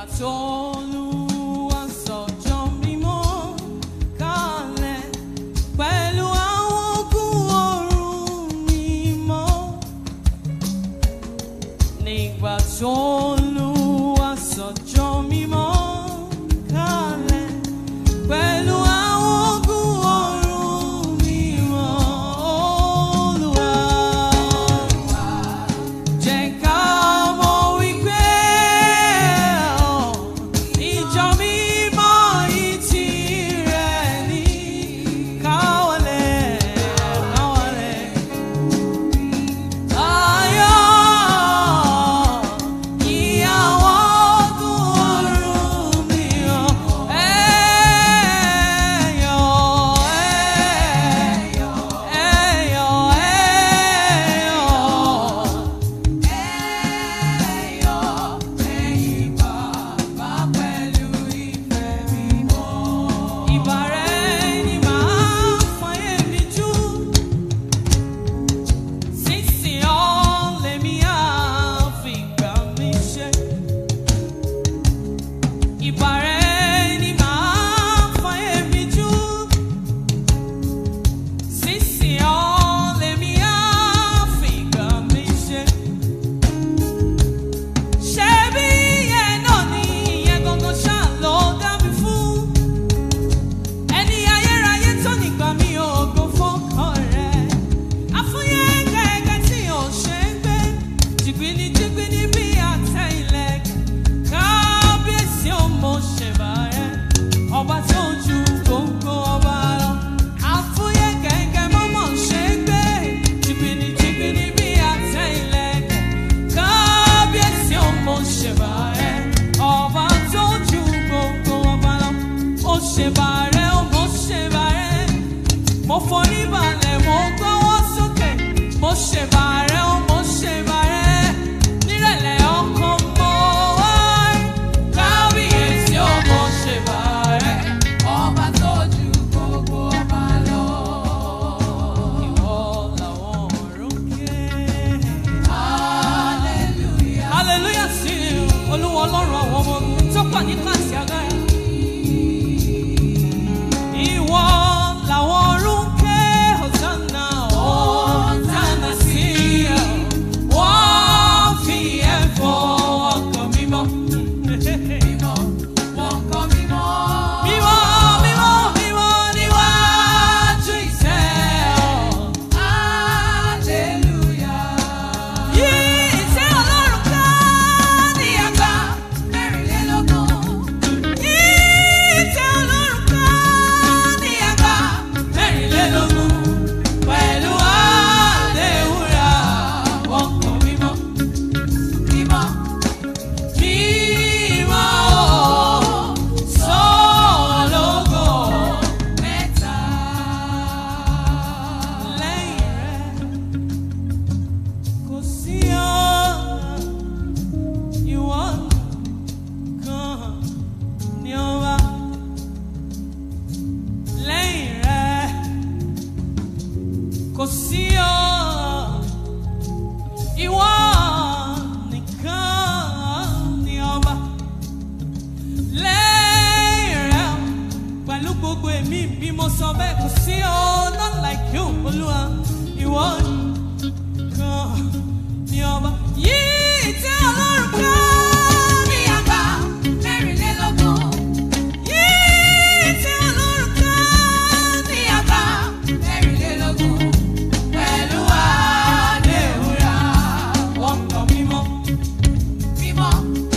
tó Olúwa sọ̀jọ́ mímọ́ kalẹ̀ pẹ̀lú àwọn ogun ọ̀run mímọ́. Nígbà tó Olúwa sọ̀jọ́ mímọ́ kalẹ̀ pẹ̀lú àwọn ogun ọ̀run mímọ́. Olúwa jẹ́ ká mọ̀ wípé ìjọ mímọ́ yìí tirẹ̀ ní káwọlẹ̀ káwọlẹ̀. Ayọ̀ ìyàwó ogun ọ̀run mìíràn. Ẹ̀yọ̀ ẹ̀yọ̀ ẹ̀yọ̀ ẹ̀yọ̀. Ìbàrẹ̀ ni màá fọyé mi jú. Sísìn ọ́ lèmi á fi gbà mí ṣe. Ìbàrẹ̀ ni màá fọyé mi jú. Sísìn ọ́ lèmi á fi gbà mí ṣe. Ṣebí ìyẹn náà ni ìyẹn gangan ṣáà ló dá mi fún. Ẹni ayérayé tó nígbà mi ò gbọ́ fọ́kàn rẹ̀. Àfúyẹ́ gẹ́gẹ́ tí ò ṣe ń gbé. Jìgbìnì jìgbìnì bí àtẹ ìlẹ̀kẹ̀. Kábíyèsí ò mọ̀ ṣẹ̀bà rẹ̀. Ọba tó ju gbogbo ọba lọ. Àfúyẹ́ gẹ́gẹ́ mọ́mọ́ ṣe ń gbé. Jìgbìnì jìgbìnì bí àtẹ ìlẹ̀kẹ̀. Kábíyèsí ò mọ̀ ṣẹ̀bà rẹ̀. Ọba tó ju gbogbo ọba lọ. Ó ṣẹ̀bà rẹ̀, ó mọ̀ ṣẹ̀bà rẹ̀. Mo forí balẹ̀, mo gbọ́wọ́ sókè. Mo ṣẹ̀bà rẹ̀, ó mo ṣẹ̀bà rẹ̀. Nírẹ̀lẹ̀ ọkàn mo wá. Kábíyèsí ó mo ṣẹ̀bà rẹ̀. Ọba tó ju gbogbo ọba lọ. Ìwọ làwọn ọ̀run ké. Hallelujah. Hallelujah sí Olúwa Ọlọ́run àwọn ọmọ ogun tó pà ní káàsì agbára. Ìwọ làwọn ọ̀run ké Hosanna, Hosanna sí ẹ. Wọ́n fi ẹ̀fọ́ ọkàn mímọ́. Mímọ́, mímọ́, mímọ́ níwájú ìtẹ́ ọ. Yí ìtẹ́ Ọlọ́run ká ní àgbà mẹ́rìnlélógún. Yí ìtẹ́ Ọlọ́run ká ní àgbà mẹ́rìnlélógún. Pẹ̀lú àdéhùrà ọkàn mímọ́. Mímọ́, mímọ́ sọ́ọ̀lọ́gọ̀ mẹ́ta. Lẹ́yìn rẹ̀ kò sí ọ̀nà ìwọ kan ní ọba lẹ́yìn rẹ̀ kò sí ọ̀nà ìwọ nìkan ní ọba lẹ́yìn rẹ̀ pẹ̀lú gbogbo èmi bí mo sọ bẹ́ẹ̀ kò sí ọ̀nà not like you olúwa ìwọ nìkan ní ọba yìí tí ọlọ́run ká ní àgbà mẹ́rìnlélógún. Yìí tí ọlọ́run ká ní àgbà mẹ́rìnlélógún. Pẹ̀lú àdéhùrà ọkàn mímọ́. Mímọ́.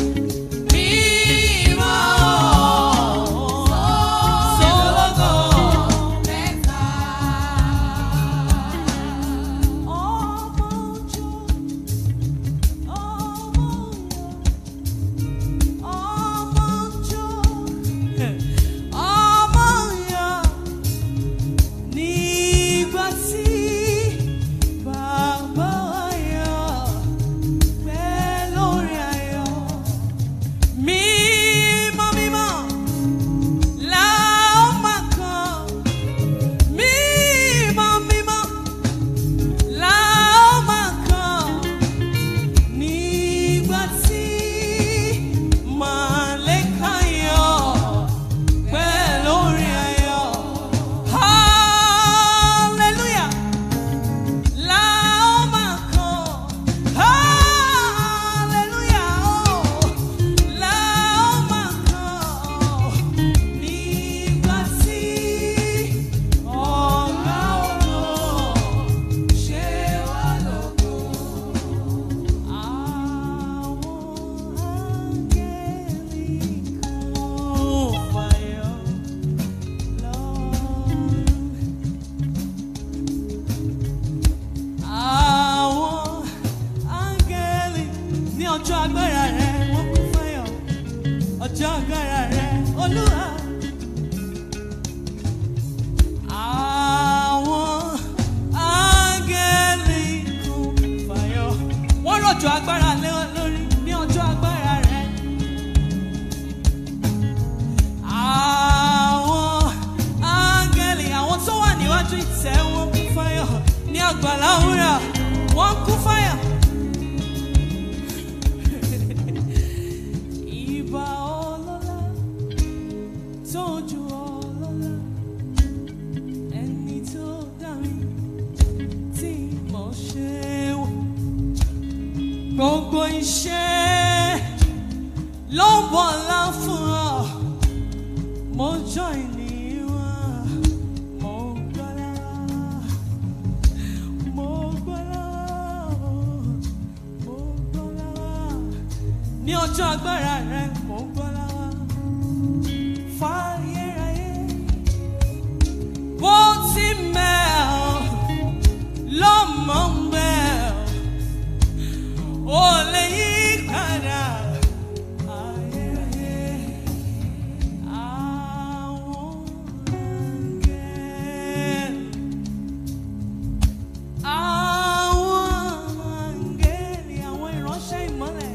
Mímọ́. Sọ́lọ́gọ̀ mẹ́ta. Ọmọ ojú, ọmọ ọjọ́ agbára rẹ olúwa. Àwọn áńgẹ́lì kún fàyọ̀. Wọ́n rọ̀jò agbára lé wọn lórí ní ọjọ́ agbára rẹ. Àwọn áńgẹ́lì àwọn tó wà níwájú ìtẹ́ wọn kún fáyọ̀ ní àgbàlá wúrà wọ́n kún fáyọ̀. Ìbà ọlọ́lá tó ju ọlọ́lá ẹni tó dá mi tí mo ṣe wò. Gbogbo iṣẹ́ ló ń bọ̀ lá fún ọ. Mo jọ ènìyàn, mo gbọ́lá, mo gbọ́lá, mo gbọ́lá. Ní ọjọ́ agbára rẹ, mo gbọ́lá wá. Fáyéráyé, bó ti mẹ́ ọ, lọ́mọ ń bẹ́ ọ, ò lè yí padà. Ayérayé. Àwọn áńgẹ́lì, àwọn áńgẹ́lì, àwọn ìránṣẹ́ ìmọ́lẹ̀,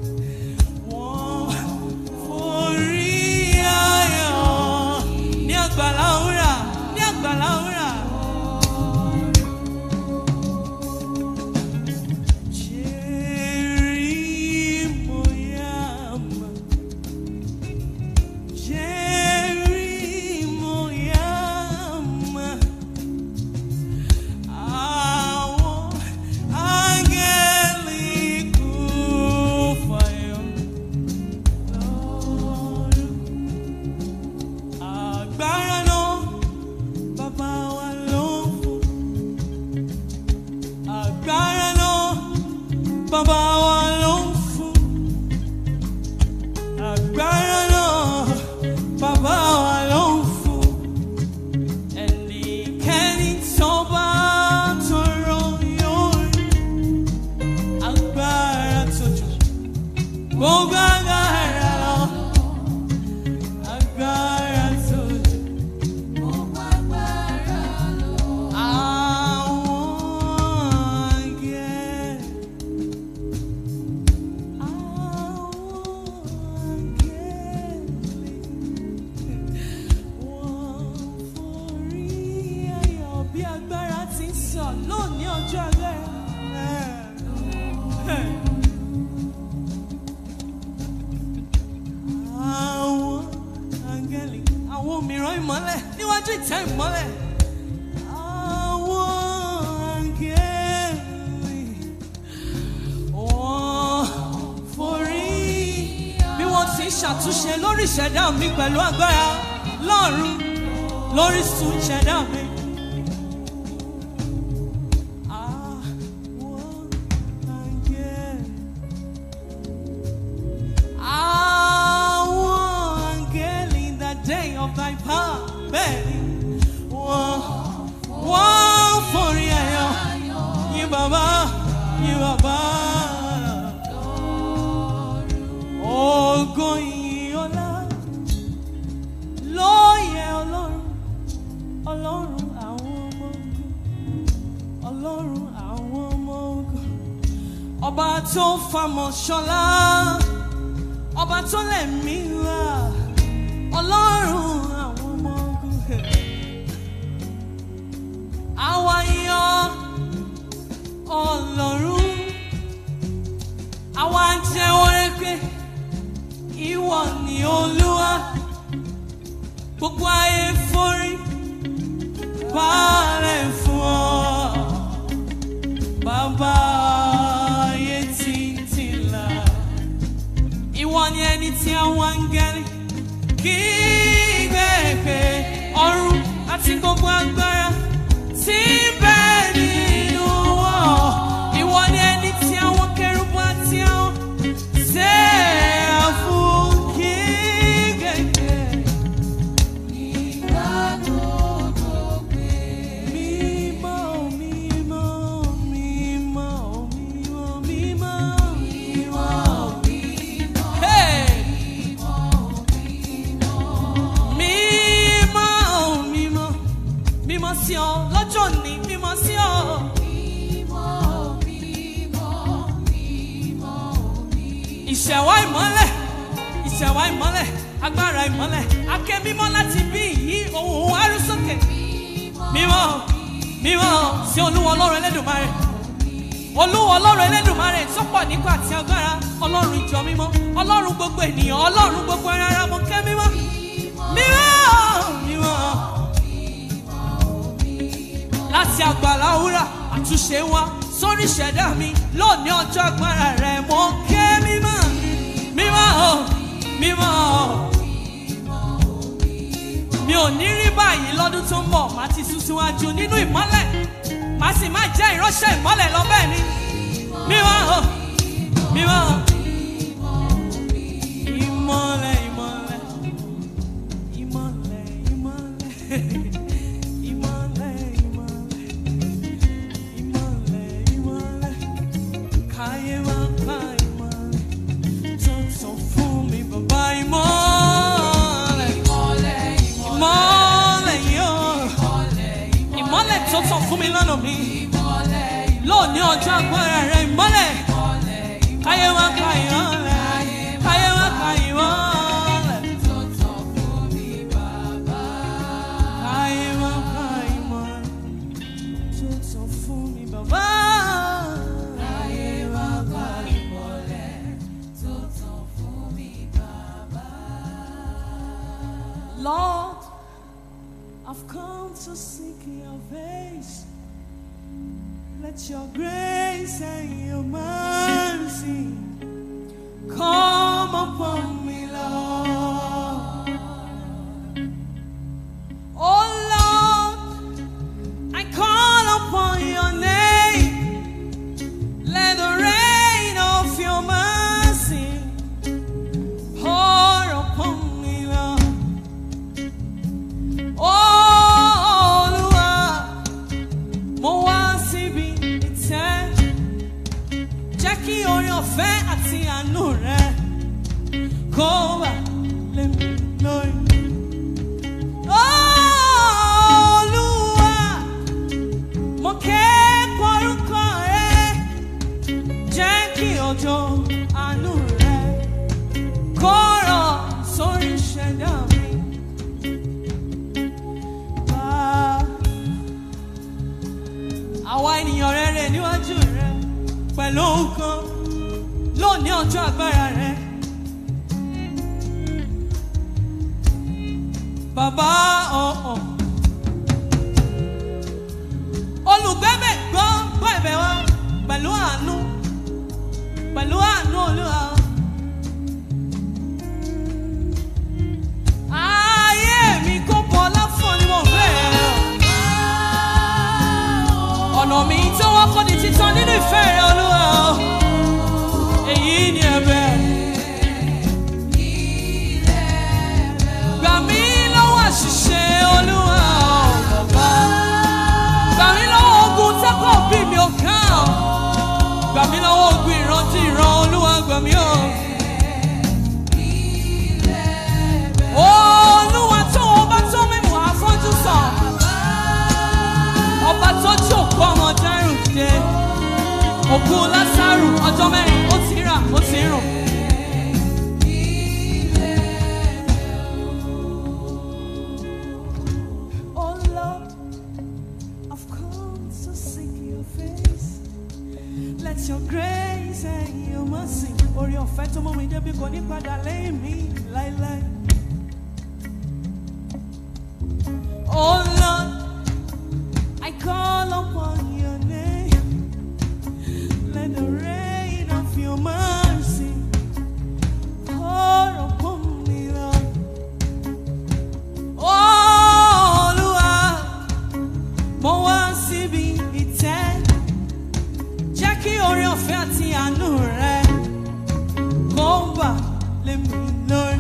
wọ́n forí ayọ̀ ní àgbàlá wúrà, ní àgbàlá wúrà. Jerimuyama. Jerimuyama. Àwọn áńgẹ́lì kún fàyọ̀ lọ́rùn. Agbára náà bàbá wa ló ń fún. Agbára náà bàbá wa ló ń fún. Agbára náà bàbá wa ló ń fún. Ẹnikẹ́ni tó bá tọrọ yóò rí. Agbára tó jù gbogbo agbára lọ. Agbára tó jù. Àwọn áńgẹ́lì. Bí agbára ti ń sọ lónìí ọjọ́ agbára. Àwọn áńgẹ́lì, àwọn mìíràn ìmọ́lẹ̀ níwájú ìtẹ́ ìmọ́lẹ̀. Àwọn áńgẹ́lì wọ́n forí bí wọ́n ti ń ṣàtúnṣe lórí ìṣẹ̀dá mi pẹ̀lú agbára lọ́run lórí sùn ìṣẹ̀dá mi. Àwọn áńgẹ́lì. Àwọn áńgẹ́lì in the day of thy power. Bẹ́ẹ̀ni, wọ́n wọ́n forí ẹ̀yọ́ yín bàbá yín bàbá. Ògo ìyìn ọlá ló yẹ Ọlọ́run, Ọlọ́run àwọn ọmọ ogun, Ọlọ́run àwọn ọmọ ogun. Ọba tó famọ̀ ṣọlá, ọba tó lẹ̀mí wá, Ọlọ́run àwọn ọmọ ogun. Àwa yan Ọlọ́run, àwa jẹ́wọ́ rẹ pé ìwọ ni Olúwa. Gbogbo ayé forí balẹ̀ fún ọ. Bàbá ayé tí ń tìlà. Ìwọ ni ẹni tí àwọn áńgẹ́lì kì í gbé pé ọ̀run àti gbogbo agbára tí ń bẹ nínú wọn. Ìwọ ni ẹni tí àwọn kẹrùbù àti àwọn sẹ́ẹ̀fù kì í gbé pé. Mímọ́, mímọ́, mímọ́, mímọ́, mímọ́. Hey! àtẹ̀wá ìmọ́lẹ̀ agbára ìmọ́lẹ̀ akẹ́ mímọ́ láti bí yí ohun arúsókè mímọ́ mímọ́ sí olúwa ọlọ́run ẹlẹ́dùnmarè olúwa ọlọ́run ẹlẹ́dùnmarè tó pọ̀ nípa àti agbára ọlọ́run ìjọ mímọ́ ọlọ́run gbogbo ènìyàn ọlọ́run gbogbo ẹran ara mọ́ kẹ́ mímọ́ mímọ́ mímọ́ láti àgbàlá wúrà àtúnṣe wá sórí ìṣẹ̀dá mi lónìí ọjọ́ agbára rẹ̀ mọ́ kẹ́ mímọ́ mímọ́ mímọ́ mi ò ní rí báyìí lọ́dún tó ń bọ̀ má ti sún síwájú nínú ìmọ́lẹ̀ má sì má jẹ́ ìránṣẹ́ ìmọ́lẹ̀ lọ́bẹ̀ ni mímọ́ mímọ́ ìmọ́lẹ̀ ìmọ́lẹ̀ ìmọ́lẹ̀ ìmọ́lẹ̀ ìmọ́lẹ̀ ìmọ́lẹ̀ ìmọ́lẹ̀ ìmọ́lẹ̀ káyé wá ká ìmọ́lẹ̀ tó tàn fún mi bàbá ìmọ́lẹ̀ ìmọ́lẹ̀ yóò ìmọ́lẹ̀ tó tàn fún mi lọ́nà mi lónìí ọjọ́ agbára rẹ ìmọ́lẹ̀ káyé wá ká ìmọ́lẹ̀ káyé wá ká ìmọ́lẹ̀ káyé wá ká ìmọ́lẹ̀ tó tàn fún mi bàbá. káyé wá ká ìmọ́lẹ̀ tó tàn fún mi bàbá. Lord, I've come to seek your face. Let your grace and your mercy come upon me, Lord. Oh Lord, I call upon your name. Let the rain of your mercy pour upon me, Lord. Olúwa, mo wá síbi ìtẹ́. Jẹ́ kí orin ọ̀fẹ́ àti àánú rẹ kó wà lé mi lórí. Olúwa, mo ké porúkọ rẹ. Jẹ́ kí ọjọ́ àánú rẹ kó rọ̀ sórí ìṣẹ̀dá mi. Bá àwa ènìyàn rere níwájú rẹ pẹ̀lú nǹkan lónìí ọjọ́ agbára rẹ. Bàbá ọ̀hún. Olùgbẹ́bẹ̀ gbọ́ gbọ́ ẹ̀bẹ̀ wa pẹ̀lú àánú pẹ̀lú àánú olúwa. Ayé mi kò bọ̀ láfọ̀ ni mo fẹ́ rẹ̀ ọ̀nà mi tó wọ́n kọ́ ni títàn nínú ìfẹ́ rẹ olúwa o. èyí ni ẹ̀bẹ̀. gbà mí lọ́wọ́ àṣìṣe olúwa o bàbá. gbà mí lọ́wọ́ ogun tẹ́kọ̀ bí mi ò ká o. gbà mí lọ́wọ́ ogun ìrántí ìran olúwa gbà mí o. olúwa tó wọn bá tó mímú àfọ́jú sàn ọba tó jí òkú ọmọ dárùn dé òkú lásàrù ọjọ́ mẹ́rin ó ti rà ó ti rùn. Oh Lord, I've come to seek your face. Let your grace and your mercy. Orí ọ̀fẹ́ tó mú mi débi kò ní padà lẹ́yìn mi láéláé. Oh Lord, I call upon your name. Let the rain of your mercy pour upon me, Lord. Oh, Olúwa, mo wá síbi ìtẹ́. Jẹ́ kí oore ọ̀fẹ́ àti àánú rẹ kó bà lé mi lórí.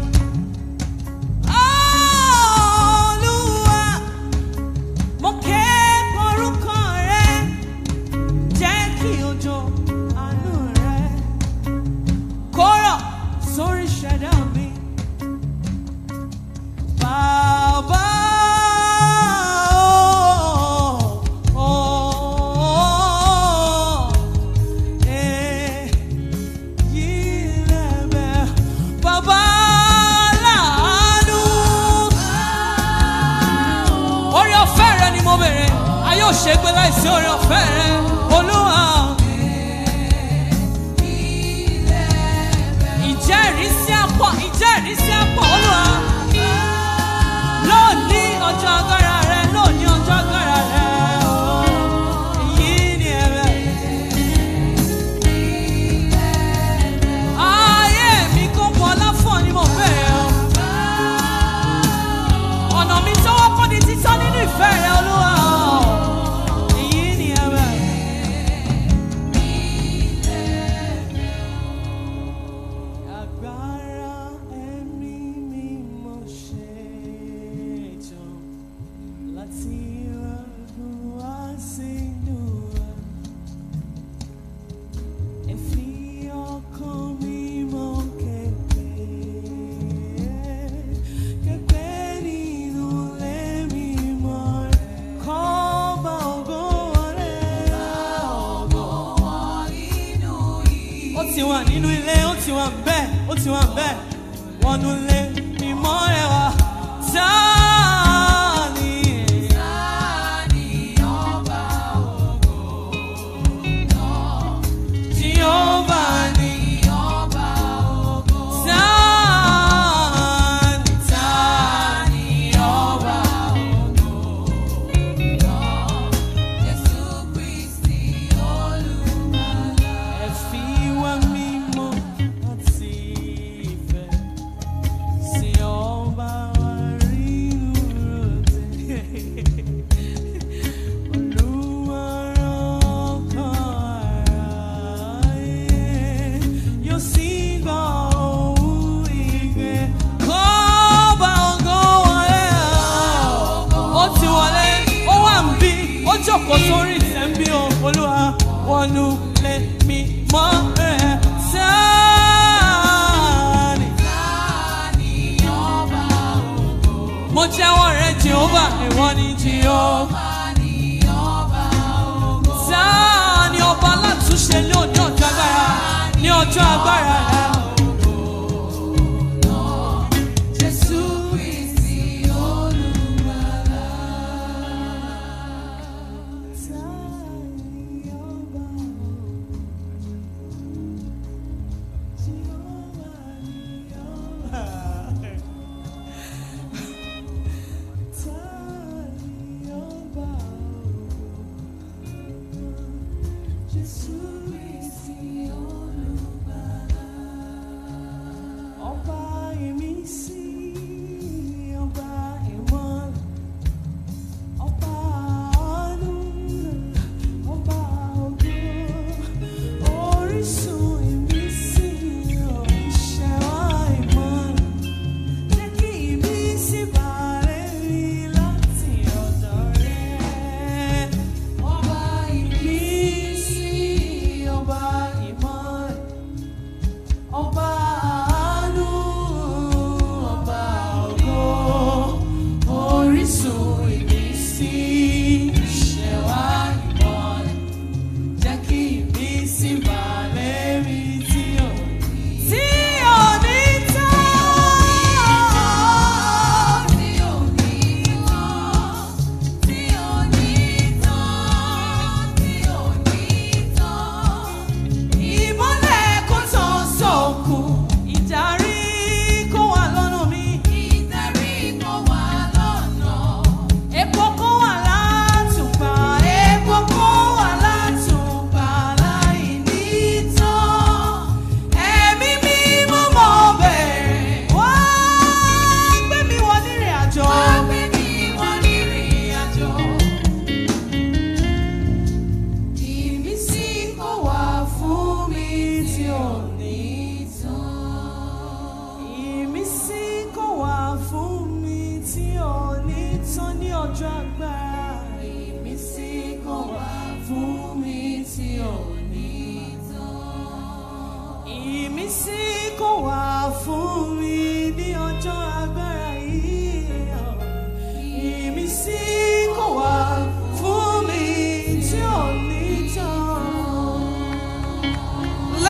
ṣe gbé láìsí oore ọ̀fẹ́ rẹ olúwa. ìjẹ́rìísí àpọ̀ ìjẹ́rìísí àpọ̀ olúwa. lónìí ọjọ́ agbára rẹ lónìí ọjọ́ agbára rẹ. Èyí ni ẹ̀rẹ̀. Ayé mi kò pọ̀ láfọ̀ ni mo bẹ̀rẹ̀ o. Ọ̀nà mi sọ́wọ́ kọ́ di títọ́ nínú ìfẹ́ rẹ olúwa. Èyí ni ẹ̀rẹ̀. Agbára ẹ̀mí mímọ́ ṣe tán láti rọ̀gùn wá sínú wa. Ẹ fi ọkàn mímọ́ kẹ̀kẹ́, kẹ̀kẹ́ nínú ilé mímọ́ rẹ̀. Kọ́ba ògo rẹ̀, ó ti wà nínú ilé ó ti wà bẹ́ẹ̀ ó ti wà bẹ́ẹ̀ wọnú ilé mímọ́ rẹ̀ wá sáàni. Jehovah ni sáàni sáàni ọba ẹ fi wá mímọ́ àti ìfẹ́ sí ọba wa rínú ròde. Olúwarán kan aráyé yóò sì gbọ́ ohùn igbe. Kọ́ba ògo wọlé, ó ti wọlé, ó wà ń bí, ó jókòó sórí ìtẹ́ ń bí o. Olúwa wọnú lé mi mọ́ rẹ̀ sáàni. Mo jẹ́wọ́ rẹ̀ Jehova, ìwọ ni Jehova. Sáà ni ọba alátúnṣe ní òní ọjọ́ agbára ní ọjọ́ agbára rẹ̀. Jésù Kristi olùgbàlà. Sáà ni ọba Jehova ni ọba. Sáà ni ọba. Jésù Kristi olùgbàlà. Ọba ìmísí, ọba ìmọ́lẹ̀, ọba àánú, ọba ògo, orísun ìmísí, ìṣẹ̀wá ìmọ́lẹ̀. Jẹ́ kí ìmísí bàrẹ̀ rí láti ọ̀dọ̀ rẹ̀. Ọba ìmísí, ọba ìmọ́lẹ̀, ọba àánú, ọba ògo, orísun ìmísí, ìṣẹ̀wá ìmọ́lẹ̀. Jẹ́ kí ìmísí bàrẹ̀ rí tí ò tí ò ní tán. Ìmọ́lẹ̀ kò tán sókù, ìdarí kó wà lọ́nà mi. Epo kó wà látùpà, epo kó wà látùpà láì ní tán. Ẹ̀mí mímọ́ mọ́ bẹ̀rẹ̀, wá gbé mi wọ nírìn àjò. Ìmísí kò wá fún mi tí ò ní tán. Ìmísí kò wá fún mi tí ò ní tán ní ọjọ́ agbára. Ìmísí kò wá fún mi tí ò ní tán. Ìmísí kò wá